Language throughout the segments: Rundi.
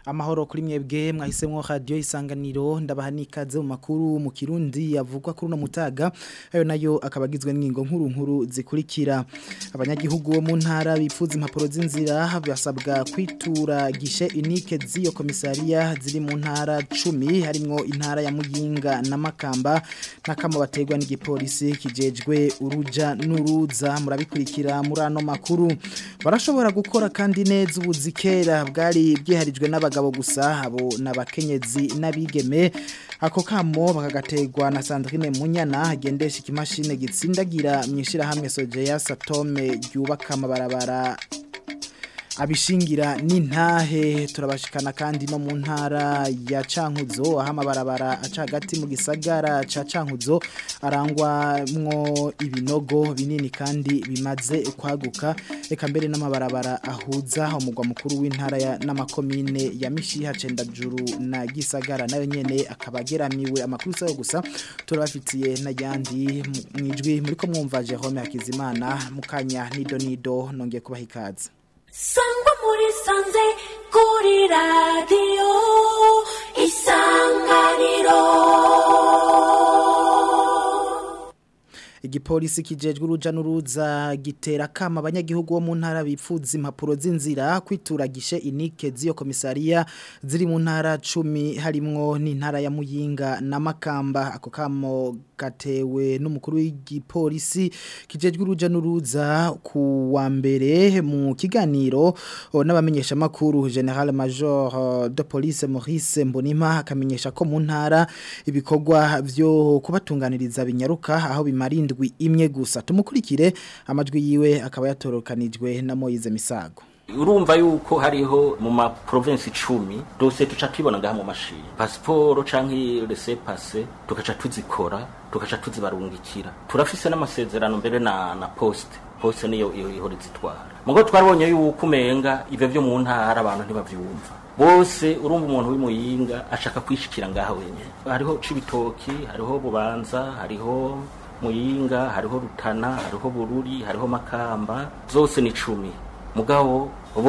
amahoro kuri mwebwe mwahisemwo radio isanganiro ndabaha nikaze mu makuru mu kirundi yavugwa kuri no mutaga ayo nayo akabagizwe n'ingingo nkuru nkuru zikurikira abanyagihugu bo mu ntara bipfuza impapuro z'inzira basabwa kwitura gishe unique z'iyo komisariya ziri mu ntara 10 harimo intara ya Muyinga na Makamba nakamo bategwa n'igipolisi kijejwe uruja n'uruza murabikurikira muri ano makuru barashobora gukora kandi neza ubuzikera bwari bwiharijwe n'abagabo gusa abo nabakenyezi n'abigeme ako kamo bakagategwa na Sandrine Munyana agendesha ikimashine gitsindagira mwishira hamwe Sojeya Satome ryubaka amabarabara abishingira n'intahe turabashikana kandi no mu ntara ya Cankuzo aho amabarabara aca hagati mu gisagara ca Cankuzo arangwamwo ibinogo binini kandi bimaze kwaguka eka mbere n'amabarabara ahuza umugwa mukuru w'intara ya n'amakomine ya Mishiha Cendajuru na Gisagara nayo nyene akabageramiwe amakuru sayo gusa turabafitiye n'ayandi mwijwi muri ko mwumva Jerome Hakizimana mukanya nido nido nongeye kubaha ikaze sangwa muri sanze kuri radiyo isanganiro igipolisi kijejwe uruja n'uruza gitera kama abanyagihugu bo mu ntara bipfuza impapuro z'inzira kwituragishe inike z'iyo komisariya ziri mu ntara 10 harimwo n'intara ya Muyinga na Makamba ako kamo gatewe n'umukuru w'igipolisi kijejwe uruja n'uruza ku wa mbere mu kiganiro n'abamenyesha makuru General Major de Police Maurice Mbonima akamenyesha ko mu ntara ibikorwa byo kubatunganiriza binyaruka aho bimarinda indwi imwe gusa tumukurikire amajwi yiwe akaba yatorokanijwe na Moize Misago urumva yuko hariho mu ma province 10 dose tuca twibona ngaha mu mashini passport canke laissez passer tukaca tuzikora tukaca tuzibarungikira turafise n'amasezerano mbere na na poste poste niyo ihora zitwara mugo twarabonye yuko umenga ivyo vyo mu ntara abantu ntibavyumva bose urumva umuntu w'imuyinga ashaka kwishikira ngaha wenyene hariho cibitoki hariho bubanza hariho muyinga hariho rutana hariho bururi hariho makamba zose ni cumi mugabo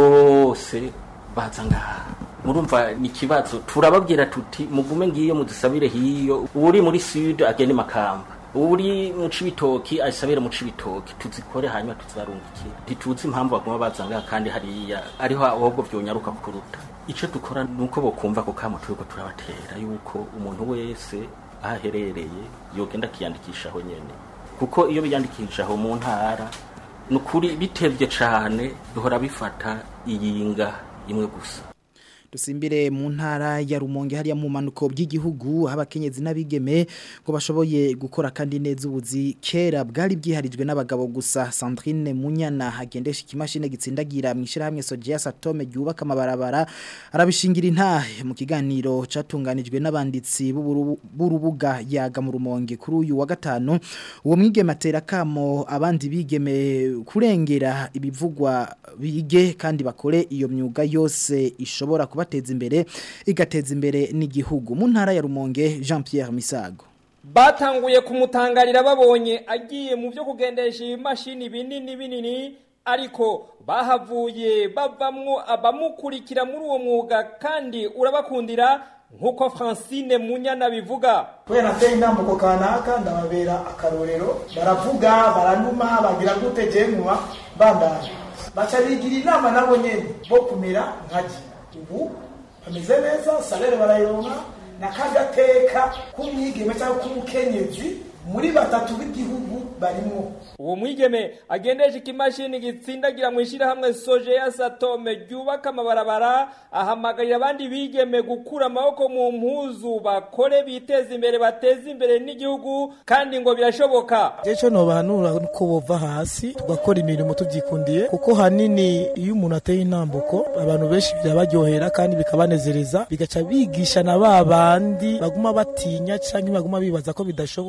bose baza ngaha murumva ni ikibazo turababwira tuti mugume ngiyo mudusabire hiyo uri muri sud agende makamba uri mu cibitoki ayisabire mu cibitoki tuzikore hanyuma tuzibarungikira ntituzi impamvu baguma baza ngaha kandi hariya ariho ahubwo vyonyaruka kuruta ico dukora nuko bokumva ko kamo turiko turabatera yuko umuntu wese aherereye yogenda akiyandikisha aho nyene kuko iyo biyandikisha aho mu ntara ni ukuri bitebye cyane duhora bifata iyinga imwe gusa dusimbire mu ntara ya rumonge hariya mu manuko by'igihugu abakenyezi n'abigeme ngo bashoboye gukora kandi neza ubuzi kera bwari bwiharijwe n'abagabo gusa Sandrine Munyana hagendesha ikimashine gitsindagira mu ishirahamwe Sojeya Satome ryubaka amabarabara arabishingira intahe mu kiganiro catunganijwe n'abanditsi b'urubuga yaga mu rumonge kuri uyu wa gatanu uwo mwigeme atera kamo abandi bigeme kurengera ibivugwa bige kandi bakore iyo myuga yose ishobora kuba kubateza imbere igateza imbere n'igihugu mu ntara ya Rumonge Jean Pierre Misago batanguye kumutangarira babonye agiye mu byo kugendesha imashini binini binini ariko bahavuye bavamwo abamukurikira muri uwo mwuga kandi urabakundira nkuko Francine Munyana bivuga kubera nateye intambuko kanaka ndababera akarorero baravuga baranuma bagira gute jenywa bandanye baca bigira inama nabo nyene bo kumera nkaje ubu bameze neza salere barayironka n'akagateka k'umwigeme cyangwa k'umukenyezi muri batatu b'igihugu barimo uwo mwigeme agendesha ikimashini gitsindagira mu ishyirahamwe soje ya satome ryubaka amabarabara ahamagarira abandi bigeme gukura amaboko mu mpuzu bakore biteze imbere bateze imbere n'igihugu kandi ngo birashoboka ejo nobahanura ko bova hasi tugakora imirimo tubyikundiye kuko hanini iyo umuntu ateye intambuko abantu benshi birabaryohera kandi bikabanezereza bigaca bigisha na ba bandi baguma batinya cyangwa baguma bibaza ko bidashoboka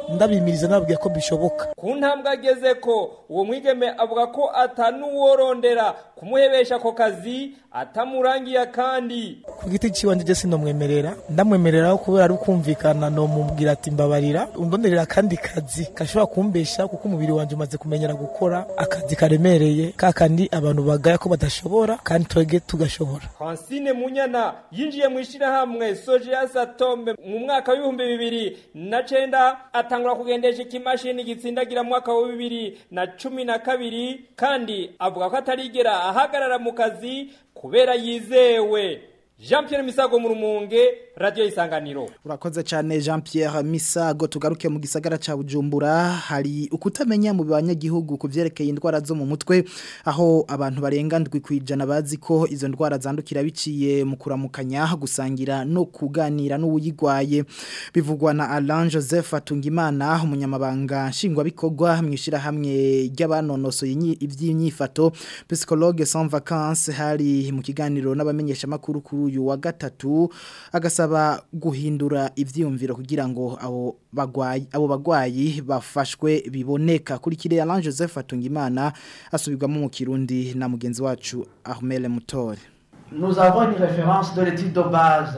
ndabimiriza nababwira ko bishoboka ku ntambwe ageze ko uwo mwigeme avuga ko atanuworondera kumuhebesha ako kazi atamurangiye kandi ku giti ciwanje je sinomwemerera ndamwemereraho kubera ari ukumvikana nomubwira ati mbabarira undonderera akandi kazi gashobora kumbesha kuko umubiri wanje umaze kumenyera gukora akazi karemereye kakandi abantu bagaya ko badashobora kandi twege tugashobora Francine Munyana yinjiye mu ishirahamwe Sojeas Atome mu mwaka w'ibihumbi bibiri na cenda atangura kugendesha ikimashini gitsindagira mu mwaka wa bibiri na cumi na kabiri kandi avuga ko atarigera ahagarara mu kazi kubera yizewe Jean Pierre Misago mu Rumonge Radio Isanganiro Urakoze cyane Jean Pierre Misago tugaruke mu gisagara ca Bujumbura hari ukutamenya mu banyagihugu kuvyerekeye indwara zo mu mutwe aho abantu barenga ndwi kwijana bazi ko izo ndwara zandukira biciye mu kuramukanya gusangira no kuganira n'uwuyigwaye bivugwa na Alain Joseph Atungimana umunyamabanga nshingwa bikorwa mwishira hamwe ry'abanonosoye ivy'inyifato psychologue sans vacances hari mu kiganiro n'abamenyesha makuru kuri uyu wa gatatu agasaba guhindura ivyiyumviro kugira ngo abo bagwayi abo bagwayi bafashwe biboneka kuri kire Alain Joseph Atungimana asubirwamo mu Kirundi na mugenzi wacu Ahmel Mutore Nous avons une référence de l'étude de base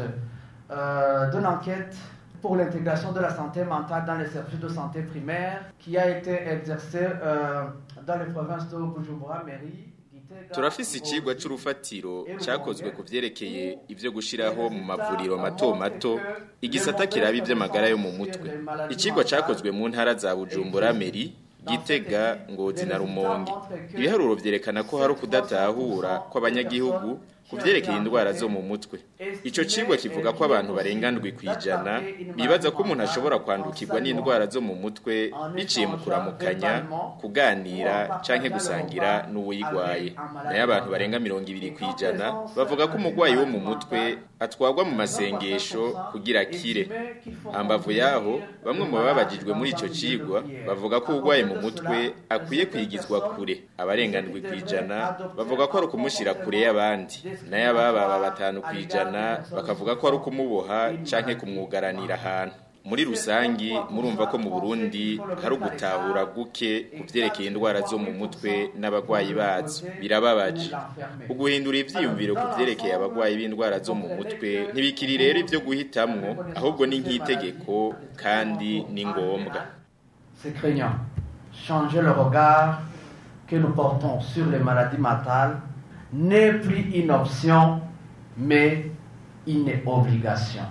euh, d'une enquête pour l'intégration de la santé mentale dans les services de santé primaire qui a été exercée euh, dans les provinces de Bujumbura, Mairie, turafise ikigwa c'urufatiro cakozwe ku vyerekeye ivyo gushiraho mu mavuriro mato mato igisata kiraba ivy'amagara yo mu mutwe ikigwa cakozwe mu ntara za Bujumbura Meri Gitega Ngozi na Rumonge ibiharuro vyerekana ko hari ukudatahura kw'abanyagihugu ku vyerekeye indwara zo mu mutwe ico cigwa kivuga ko abantu barengandwi kwijana bibaza ko umuntu ashobora kwandukirwa n'indwara zo mu mutwe biciye mu kuramukanya kuganira canke gusangira n'uwuyigwaye nayo abantu barenga mirongo ibiri kwijana bavuga ko umugwayi wo mu mutwe atwagwa mu masengesho kugira akire hambavu yaho bamwe mu babajijwe muri ico cigwa bavuga ko urwaye mu mutwe akwiye kwigizwa kure abarengandwi kwijana bavuga ko ari ukumushira kure y'abandi nayo abababa batanu kwijana bakavuga ko ari ukumuboha canke kumwugaranira ahantu muri rusangi murumva ko mu Burundi hari ugutahura guke ku vyerekeye indwara zo mu mutwe n'abagwayi bazo birababaje uguhindura ivyiyumviro ku vyerekeye abagwayi b'indwara zo mu mutwe ntibikiri rero ivyo guhitamwo ahubwo ni nk'itegeko kandi ni ngombwa C'est craignant. Changer le regard que nous portons sur les maladies mentales n'est plus une option, mais une obligation.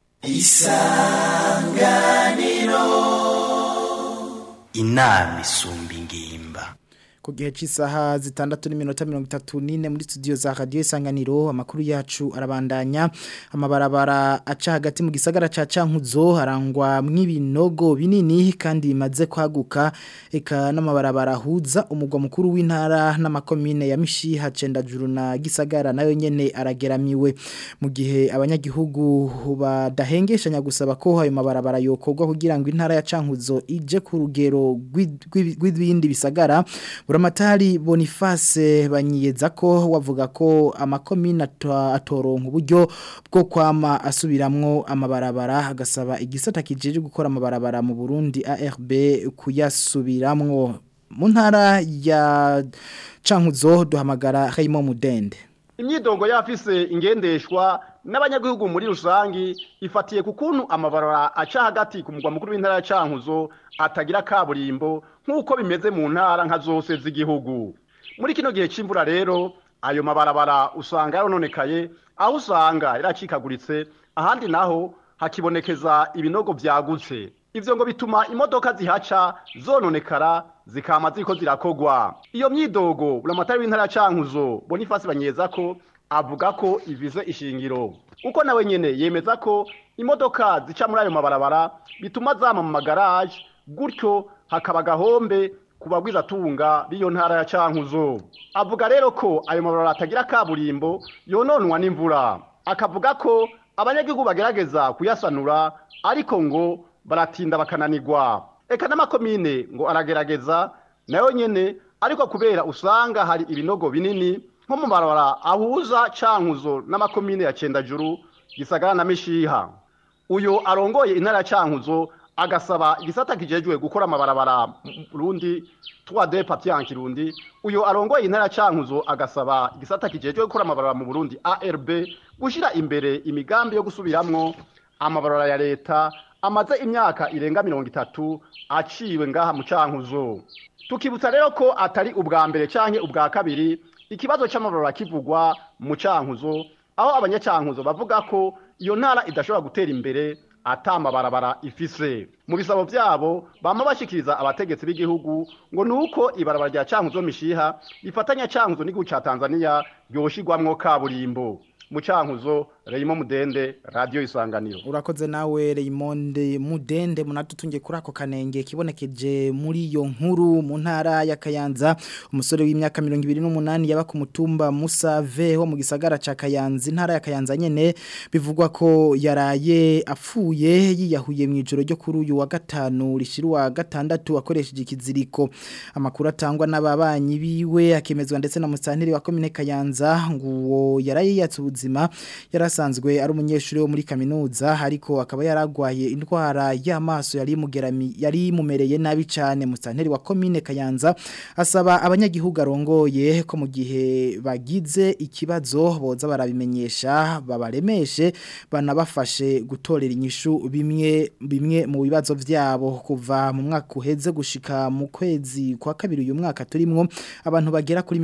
inama isumba ingimba ku gihe cy'isaha zitandatu n'iminota mirongo itatu n'ine muri studio za radiyo isanganiro amakuru yacu arabandanya amabarabara aca hagati mu gisagara cya cankuzo harangwa mw'ibinogo binini kandi bimaze kwaguka eka n'amabarabara ahuza umugwa mukuru w'intara n'amakomine ya mishiha cendajuru na gisagara nayo nyene arageramiwe mu gihe abanyagihugu badahengeshanya gusaba ko ayo mabarabara yokorwa kugira ngo intara ya cankuzo ije ku rugero rw'ibindi bisagara buramatari boniface banyiyeza ko wavuga ko amakomine atoronka uburyo bwo kwama asubiramwo amabarabara agasaba igisata kijeje gukora amabarabara mu Burundi ARB kuyasubiramwo mu ntara ya Cankuzo duhamagara Raymond Mudende imyidogo yafise ingendeshwa n'abanyagihugu muri rusangi ifatiye ku kuntu amabarabara aca hagati ku mugwa mukuru w'intara ya Cankuzo atagira kaburimbo nk'uko bimeze mu ntara nka zose z'igihugu muri kino gihe c'imvura rero ayo mabarabara usanga yarononekaye aho usanga yaracikaguritse ahandi naho hakibonekeza ibinogo vyagutse ivyo ngo bituma imodoka zihaca zononekara zikama ziko zirakogwa iyo myidogo buramatari w'intara ya Cankuzo Boniface banyeza ko avuga ko ivize ishingiro uko nawe nyene yemeza ko imodoka zica muri ayo mabarabara bituma zama mu magaraje gutyo hakaba gahombe kubagwiza tunga biyo ntara ya Cankuzo avuga rero ko ayo mabarabara atagira kaburimbo yononwa n'imvura akavuga ko abanyagihugu bagerageza kuyasanura ariko ngo baratinda bakananirwa eka n'amakomine ngo aragerageza nayo nyene ariko kubera usanga hari ibinogo binini nko mu barabara ahuza cankuzo n'amakomine ya cendajuru gisagara na mishiha uyo arongoye intara ya cankuzo agasaba igisata kijejwe gukora amabarabara mu Burundi 3D papier en Kirundi uyo arongoye intara cankuzo agasaba igisata kijejwe gukora amabarabara mu Burundi ARB gushira imbere imigambi yo gusubiramwo amabarabara ya leta amaze imyaka irenga mirongo itatu aciwe ngaha mu cankuzo tukibutsa rero ko atari ubwa mbere canke ubwa kabiri ikibazo c'amabarabara kivugwa mu cankuzo aho abanyacankuzo bavuga ko iyo ntara idashobora gutera imbere atamabarabara ifise mu bisabo vyabo bama bashikiriza abategetsi b'igihugu ngo nuko ibarabara rya cankuzo mishiha rifatanya cankuzo n'igihugu ca Tanzania yoshigwamwo kaburimbo mu cankuzo Raymond Mudende radio isanganiro urakoze nawe Raymond Mudende munatutunge kuri ako kanenge kibonekeje muri iyo nkuru mu ntara ya Kayanza umusore w'imyaka 28 yaba ku mutumba Musave ho mu gisagara ca Kayanza intara ya Kayanza nyene bivugwa ko yaraye apfuye yiyahuye mu ijoro ryo kuri uyu wa gatanu rishiruwa gatandatu akoresheje ikiziriko amakuru atangwa n'ababanyi biwe akemezwa ndetse na musanteri wa komine Kayanza nguwo yaraye yatse ubuzima yarasanzwe ari umunyeshuri wo muri kaminuza ariko akaba yaragwaye indwara y'amaso yari mugerami yari mumereye nabi cyane musanteri wa komine Kayanza asaba abanyagihugu arongoye ko mu gihe bagize ikibazo boza barabimenyesha babaremeshe banabafashe gutorera inyishu bimwe bimwe mu bibazo vyabo kuva mu mwaka uheze gushika mu kwezi kwa kabiri uyu mwaka turimwo abantu bagera kuri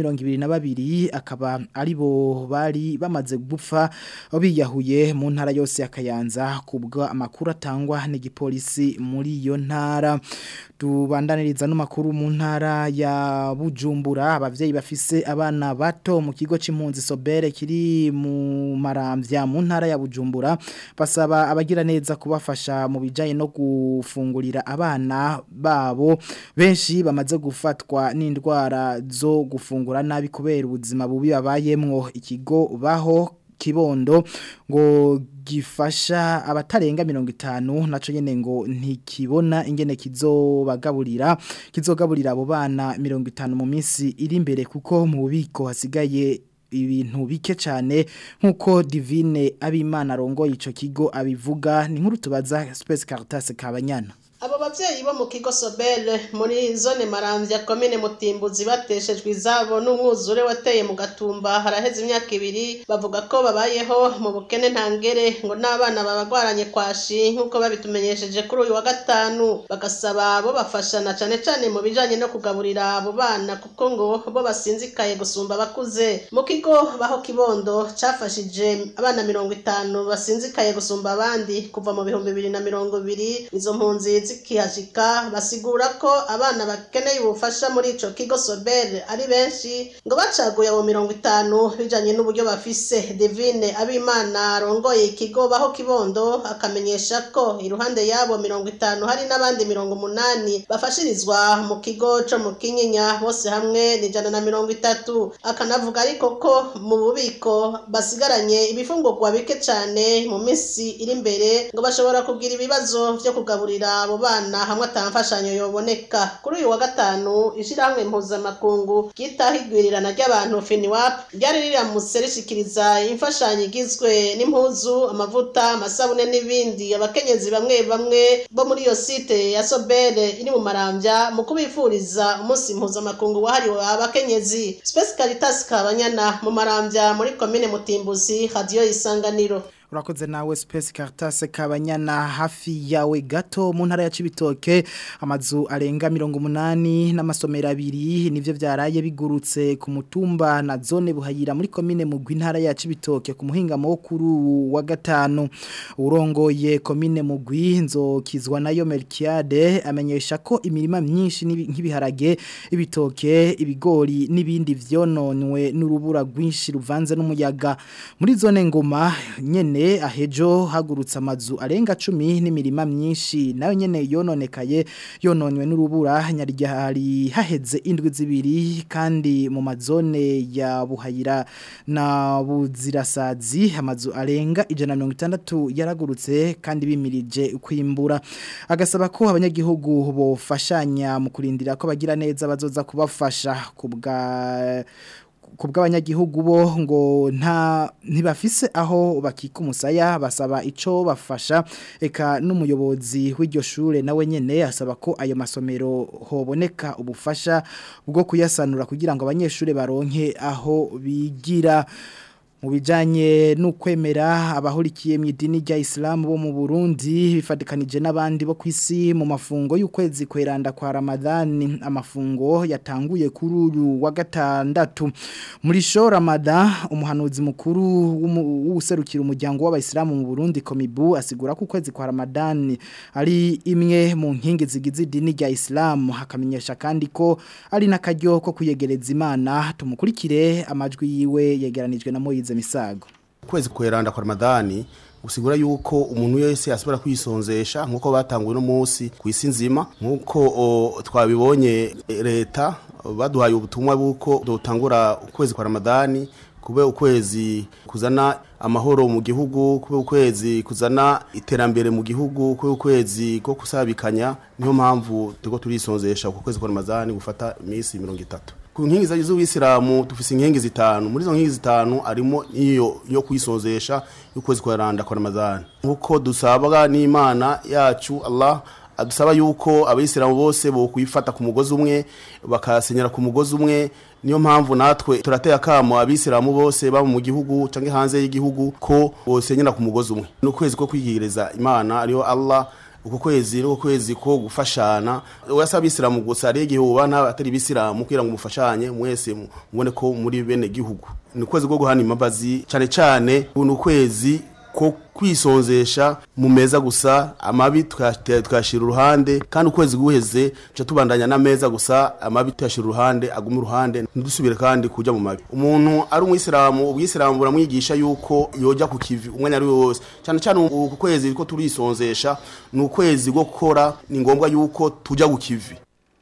22 akaba ari bo bari bamaze gupfa biyahuye mu ntara yose ya Kayanza kubwa amakuru atangwa n'igipolisi muri iyo ntara tubandaniriza n'amakuru mu ntara ya Bujumbura abavyeyi bafise abana bato mu kigo c'impunzi Sobere kiri mu maramvya mu ntara ya Bujumbura basaba abagira neza kubafasha mu bijanye no gufungurira abana babo benshi bamaze gufatwa n'indwara zo gufungura nabi kubera ubuzima bubi babayemwo ikigo baho kibondo ngo gifasha abatarenga mirongo itanu naco nyene ngo ntikibona ingene kizobagaburira kizogaburira abo bana mirongo itanu mu minsi iri imbere kuko mu bubiko hasigaye ibintu bike cyane nkuko divine abimana arongoye ico kigo abivuga ni nkuru tubaza Space Caritas Kabanyana abo bavyeyi bo mu kigo Sobel muri zone Maramvya komine Mutimbuzi bateshejwe izabo n'umwuzure wateye mu gatumba haraheze imyaka ibiri bavuga ko babayeho mu bukene ntangere ngo n'abana babagwaranye kwashi nkuko babitumenyesheje kuri uyu wa gatanu bagasaba bo bafashana cane cane mu bijanye no kugaburira abo bana kuko ngo bo basinzikaye gusumba abakuze mu kigo baho kibondo cafashije abana mirongo itanu basinzikaye gusumba abandi kuva mu bihumbi bibiri na mirongo ibiri izo mpunzi zikihashika basigura ko abana bakeneye ubufasha muri ico kigo Sobel ari benshi ngo bacaguye abo mirongo itanu bijanye n'uburyo bafise Divine Abimana arongoye ikigo baho kibondo akamenyesha ko iruhande yabo mirongo itanu hari n'abandi mirongo umunani bafashirizwa mu kigo co mu Kinyinya bose hamwe ni ijana na mirongo itatu akanavuga ariko ko mu bubiko basigaranye ibifungurwa bike cane mu minsi iri imbere ngo bashobora kugira ibibazo vyo kugaburira abo bana hamwe atamfashanyo yoboneka kuri uyu wa gatanu ishirahamwe mpuzamakungu ryitaho igwirirana ry'abantu finiwap ryari riramutse rishikiriza imfashanyo igizwe n'impuzu amavuta amasabune n'ibindi abakenyezi bamwe bamwe bo muri iyo site ya sobere iri mu maramvya mu kubifuriza umunsi mpuzamakungu wahariwe abakenyezi space caritas kabanyana mu maramvya muri komine mutimbuzi radio isanganiro urakoze nawe Space Caritas kabanyana hafi yawe gato mu ntara ya Cibitoke amazu arenga 180 n'amasomero abiri nivyo vyaraye bigurutse ku mutumba na zone buhayira muri komine mugwi ntara ya Cibitoke ku muhinga mukuru wa gatanu urongoye komine mugwi nzokizwa nayo Melkiade amenyesha ko imirima myinshi nk'ibiharage ibitoke ibigori n'ibindi vyononwe n'urubura rwinshi ruvanze n'umuyaga muri zone ngoma nyene ahejo hagurutse amazu arenga cumi n'imirima myinshi nayo nyene yononekaye yononywe n'urubura nyarya hari haheze indwi zibiri kandi mu mazone ya buhayira na buzirasazi amazu arenga ijana mirongo itandatu yaragurutse kandi bimirije kwimbura agasaba ko abanyagihugu bofashanya mu kurindira ko bagira neza bazoza kubafasha kubwa ku bw'abanyagihugu bo ngo nta ntibafise aho bakika umusaya basaba ico bafasha eka n'umuyobozi w'iryo shure nawe nyene asaba ko ayo masomero hoboneka ubufasha bwo kuyasanura kugira ngo abanyeshure baronke aho bigira mu bijanye n'ukwemera abahurikiye mu idini rya Islam bo mu Burundi bifatikanije n'abandi bo kwisi mu mafungo y'ukwezi kweranda kwa Ramadan amafungo yatanguye kuri uyu wa gatandatu muri sho Ramadan umuhanuzi mukuru w'userukira umuryango w'abayisilamu mu Burundi Komibu asigura ko ukwezi kwa Ramadan ari imwe mu nkingi zigize idini rya Islam hakamenyesha kandi ko ari nakaryo ko kuyegereza Imana tumukurikire amajwi yiwe yegeranijwe na Moize misago kwezi kweranda kwa Ramadani usigura yuko umuntu wese asubira kwisonzesha nkuko batanguye no munsi ku isi nzima nkuko twabibonye leta baduhaye ubutumwa buko dutangura ukwezi kwa Ramadani kube ukwezi kuzana amahoro mu gihugu kube ukwezi kuzana iterambere mu gihugu kube ukwezi ko kusabikanya niyo mpamvu tuko turisonzesha ku kwezi kwa Ramadani gufata iminsi 30 ku nkingi za z'ubisilamu dufise inkingi zitanu muri izo nkingi zitanu arimo iyo yo kwisonzesha y'ukwezi kwa randa kwa Ramadani nkuko dusabwa n'Imana yacu Allah adusaba yuko abayisilamu bose bo kuyifata ku mugozi umwe bakasenyera ku mugozi umwe niyo mpamvu natwe turateye akamo abisilamu bose baba mu gihugu canke hanze y'igihugu ko bosenyera ku mugozi umwe no kwezi ko kwigireza Imana ariyo Allah uko kwezi uko kwezi ko gufashana wasa abisilamu gusa ari igihuba nta atari bisilamu kugira ngo mufashanye mwese mubone ko muri bene gihugu ni kwezi ko guhana imbabazi cyane cyane ni ukwezi ko kwisonzesha mu meza gusa amabi tukashira uruhande kandi ukwezi guheze tuca tubandanya n'ameza gusa amabi tuyashira uruhande aguma uruhande ntidusubire kandi kujya mu mabi umuntu ari umwisilamu ubwisilamu buramwigisha yuko yoja ku kivi umwanya ari wose cyane cyane uku kwezi ko turisonzesha ni ukwezi ko gukora ni ngombwa yuko tujya ku kivi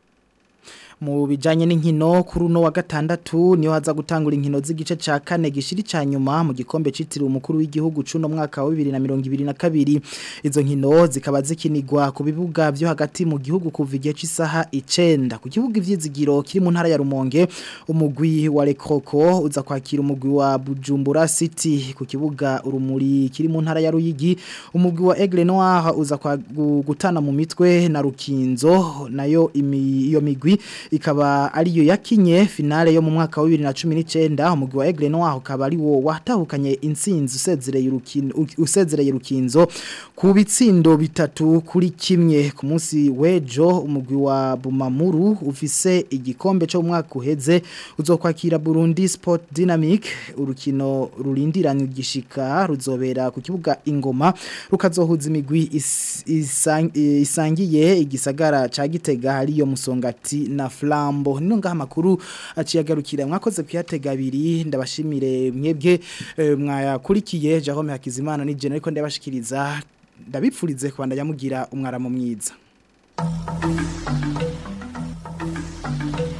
mu bijanye n'inkino kuri uno wa gatandatu niyo haza gutangura inkino z'igice ca kane gishiri ca nyuma mu gikombe citiriwe umukuru w'igihugu cuno mwaka wa 2022 izo nkino zikaba zikinirwa ku bibuga byo hagati mu gihugu kuva igihe cy'isaha 9 ku kibuga ivyizigiro kiri mu ntara ya Rumonge umugwi wa Lekroko uza kwakira umugwi wa Bujumbura City ku kibuga urumuri kiri mu ntara ya Ruyigi umugwi wa Aigle Noir uza kwa gutana mu mitwe na Rukinzo nayo iyo migwi ikaba ariyo yakinye finale yo mu mwaka wa 2019 umugwi wa Aigle Noir ukaba ari wo watahukanye insinzi usezereye urukino usezereye rukinzo ku bitsindo bitatu kuri kimwe ku munsi wejo umugwi wa Bumamuru ufise igikombe cyo mu mwaka uheze uzokwakira Burundi Sport Dynamic urukino rurindiranye gishika ruzobera ku kibuga ingoma rukazohuza imigwi is, isang, isangiye igisagara ca Gitega hariyo musongati na flambo nino ngaha makuru aciyagarukira mwakoze kuyatega abiri ndabashimire mwebwe e, mwayakurikiye Jerome Hakizimana ni jene ariko ndabashikiriza ndabipfurize kubandanya mugira umwaramo mwiza